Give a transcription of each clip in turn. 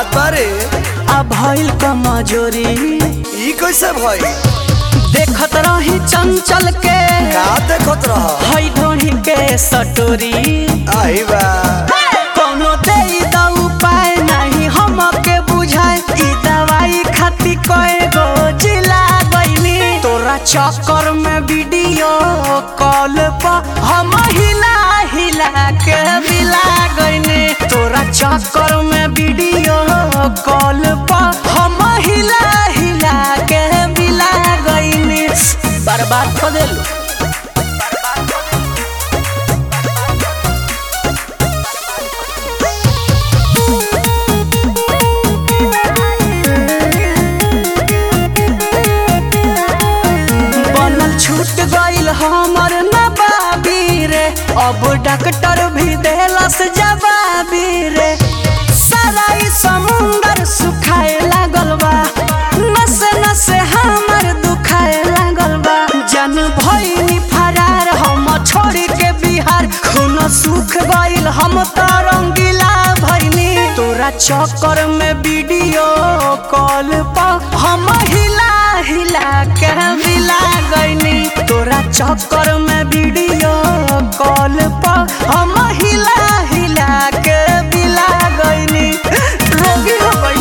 बात बारे आ भइल कमजोरी ई कैसे भई देखत रही चंचल के का देखत रह हई ढोढ़ी के सटोरी आई बा कोनो दे द उपाय नहीं हमके बुझाए ई दवाई खाती कए गो जिला गईनी तोरा चक्कर में वीडियो कॉल पर हम हिला हिला के बिला गईनी तोरा चक्कर में वीडियो कॉल पर हम हिला हिला के बिला गईनी बर्बाद कर देलू बनल छूट गईल हमर नबाबी रे अब डॉक्टर भी देलस जवाबी रे सारा ई समुंदर सुखाए लागल बा नसे नसे हमर दुखाए लागल बा जन भइनी फरार हम छोड़ के बिहार खून सुख गईल हम त रंगीला भइनी तोरा चक्कर में वीडियो कॉल पर हम हिला हिला के मिला गईनी तोरा चक्कर में वीडियो कॉल पर हम हिला हिला के मिला गईनी रोगी हो गई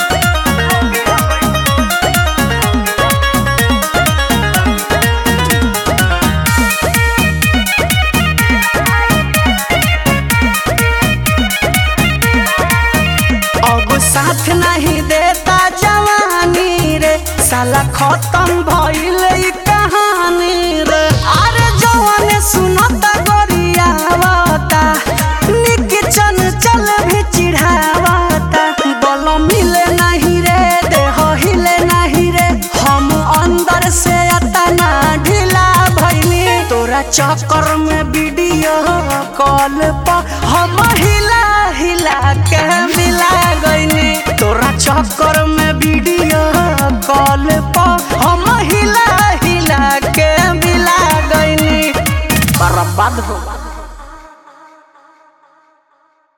अब साथ नहीं देता जवानी रे साला खत्म भइल ई कहानी रे अरे जवान सुनता गोरियावता निक चन चल भी चिढ़ावता बल मिले नहीं रे देह हिले नहीं रे हम अंदर से अतना ढीला भइनी तोरा चक्कर में भी